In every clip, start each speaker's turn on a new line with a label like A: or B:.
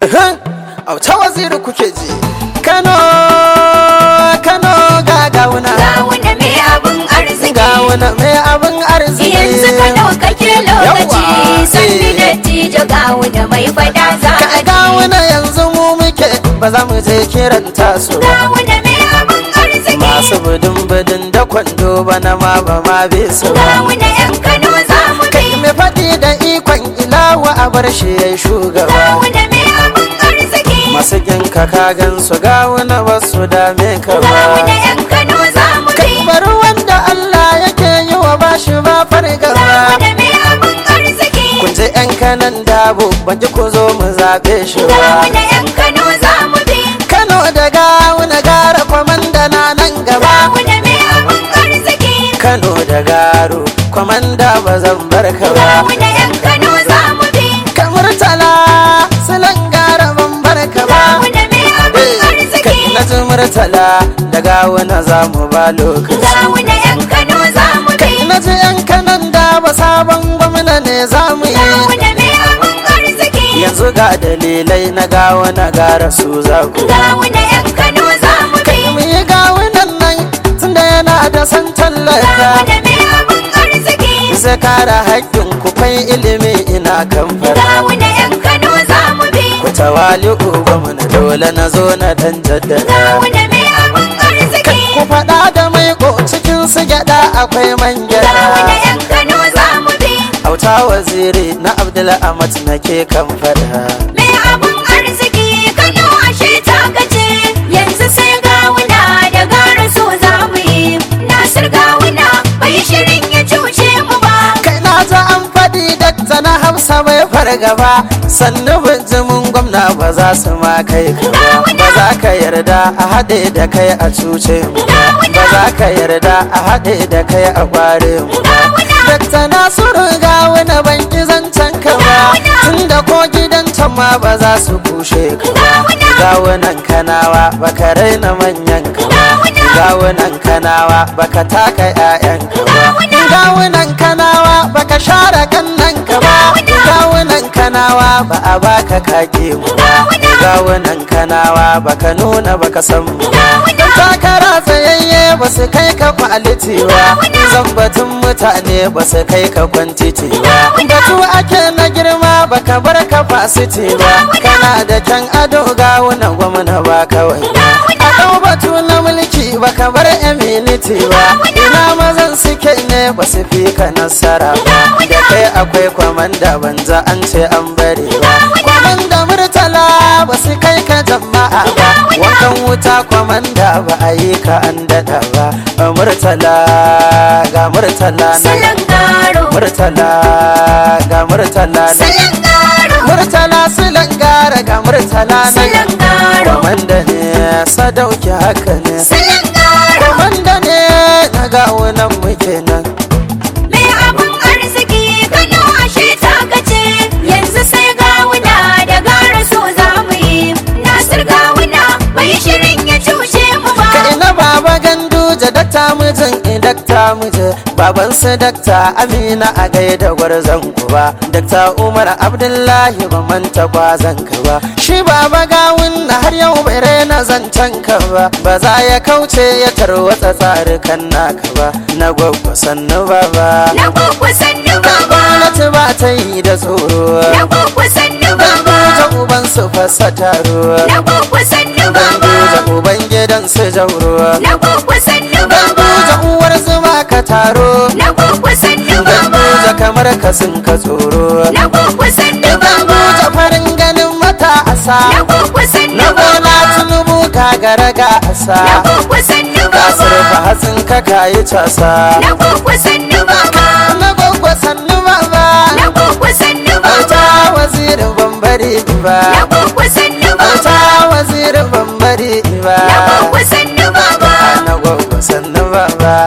A: auta waziri kuke ji kano kano ga gauna
B: Gawuna mai abin arziki
A: gauna mai abin arziki
B: Yanzu ka ɗaukake lokaci
A: Yawwa,
B: Sanni
A: eh.
B: dattijo gawuna mai fada za
A: Ka
B: a ji
A: gawuna yanzu mu muke ba za mu je kiran tasu ba
B: Gawuna mai abin arziki
A: masu budin budin da kwando bana ma ba ma bi su ba
B: Gawuna yan Kano za mu
A: kai
B: bi
A: mai faɗi da ikon ilawa a bar shi ya shugaba
B: Gawuna mai abin arziki
A: masu ginka ka gan su gawuna ba su dame ka
B: Gawuna
A: ba
B: yan Kano za mu bi
A: bari wanda Allah yake yi wa bashi ba fargaba
B: Gawuna mai abin arziki
A: kun je yan kanan dabo ban ji ku zo mu zaɓe shi ba
B: Gawuna yan Kano za mu bi
A: Kano da gawuna gara kwamanda na nan gaba
B: Gawuna mai abin arziki
A: Kano da garo kwamanda ba zan bar ka ba
B: Gawuna yan Kano za mu bi
A: kamar tala silan gara ban bar ka ba
B: Gawuna mai abin arziki
A: kai na ji murtala da gawuna za mu ba lokaci
B: Gawuna yan Kano za mu bi
A: na ji yan kanan da ba sabon gwamna ne za mu yi
B: Gawuna mai abin arziki
A: yanzu ga dalilai na gawuna gara su za ku
B: Gawuna yan Kano za mu bi
A: mu yi gawunan nan tunda yana da san tallata
B: Gawuna mai abin arziki
A: zai kara haƙƙin ku kai ilimi ina kan fara
B: Gawuna yan Kano za mu bi
A: ku tawali gwamna dole na zo na dan jaddada
B: Gawuna mai abin arziki
A: ku faɗa da mai ko cikin su gyaɗa akwai man
B: Gawuna
A: gyaɗa
B: yan Kano za mu bi
A: auta waziri na abdul amat nake kan faɗa
B: Mai abin arziki Kano ashe ta gaje yanzu sai gawuna da gara so za mu yi Nasir gawuna bai shirin ya cuce mu ba
A: kai na ta an faɗi dakta na hausa bai fargaba sannu bijimin gwamna ba za su ma kai ka ba ba za ka yarda a haɗe da kai a cuce mu ba ba za ka yarda a haɗe da kai a kware mu ba dakta nasiru ga wani banki zancen ka ba tunda ko gidan can ma ba za su kushe ka ba gawunan kanawa baka raina manyan ka ba gawunan kanawa baka taka 'ya'yan ka ba gawunan kanawa baka share kannan ka ba gawunan kanawa ba a baka kake mu ba gawunan kanawa baka nuna baka san mu ba takara tsayayye ba su kai ka kwaliti ba zambatun mutane ba su kai ka kwantiti ba batu ake na girma baka bar ka fasiti ba kana da kyan ado gawunan gwamna ba kawai a ɗau batu na mulki baka bar eminiti ba ina mazan suke ne ba su fi ka nasara ba da kai akwai kwamanda banza an ce an bari ba kwamanda murtala ba su kai ka jama'a ba wankan wuta kwamanda ba a yi ka an daɗa ba murtala ga murtala na
B: Salon garo
A: murtala ga murtala na
B: Salon garo
A: murtala silan gara ga murtala na
B: Salon garo
A: kwamanda ne sadauki haka ne
B: Salon garo
A: kwamanda ne na gawunan muke nan
B: Mai abin arziki Kano ashe ta gaje yanzu sai gawuna da gara so za mu yi Nasir gawuna bai shirin ya cuce mu ba
A: ka ina baba gandu ja dakta mijin in dakta mije baban su dakta amina a gaida gwarzon ku ba dakta umar abdullahi ba manta kwazon ka ba shi baba gawun na har yau bai raina zancen ka ba ba za ya kauce ya tarwatsa tsarukan naka ba na gwagwa sannu baba
B: Na gwagwa sannu baba
A: gwamnati ba ta yi da tsoro
B: Na gwagwa sannu baba
A: ta uban su fasa taro
B: Na gwagwa sannu baba
A: Ganduja uban gidan su jauro
B: Na gwagwa sannu baba
A: Ganduja uwar zuma ka taro
B: Na gwagwa sannu baba
A: Ganduja kamar ka sun ka tsoro
B: Na gwagwa sannu baba
A: Ganduja farin ganin mata
B: Na
A: asa
B: gwagwa sannu
A: Na gona
B: baba
A: tunubu ka gara ga
B: Na
A: asa
B: gwagwa sannu
A: Ka surfa
B: baba
A: hatsin ka kayi casa
B: Na gwagwa sannu baba
A: Na gwaggwa sannu baba
B: Na gwagwa sannu
A: Auta
B: baba
A: wazirin bambari
B: Na
A: ba
B: gwagwa sannu
A: Auta
B: baba
A: wazirin bambari ba
B: Na gwagwa sannu baba
A: Na gwaggwa sannu baba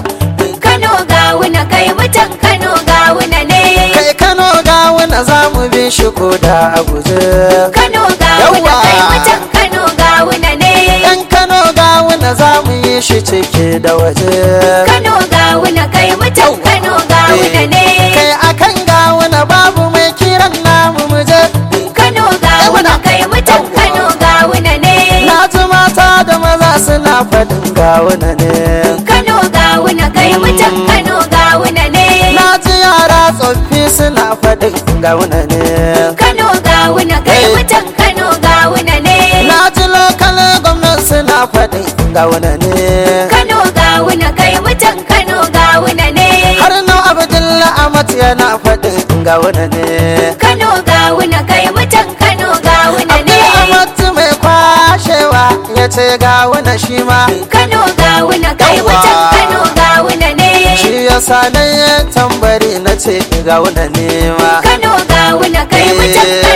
B: Kano gawuna kai mutan Kano gawuna ne
A: kai kano ga wani za mu bi shi ko da a guje
B: Kano gawuna
A: Yawwa.
B: kai mutan Kano gawuna ne
A: yan kano ga wani za mu yi shi ciki da waje
B: Kano gawuna kai mutan Kano gawuna ne
A: kai akan ga wani babu mai kiran namu mu je
B: Kano gawuna kai
A: gawuna ne
B: Kano gawuna kai mutan Kano gawuna ne
A: na ji yara tsoffi suna faɗin gawuna ne
B: Kano gawuna kai
A: Hey.
B: mutan Kano gawuna ne
A: na ji lokal gwamnan suna faɗin gawuna ne
B: Kano gawuna kai mutan Kano gawuna ne
A: har na abdullahi amat yana faɗin gawuna ne
B: Kano gawuna kai mutan Kano gawuna ne
A: amat mai kwashewa ya ce gawuna shi ma
B: Kano gawuna kai
A: Yawwa.
B: mutan Kano gawuna ne
A: shi ya sa na yi tambari na ce gawuna ne ma
B: Kano gawuna kai mutan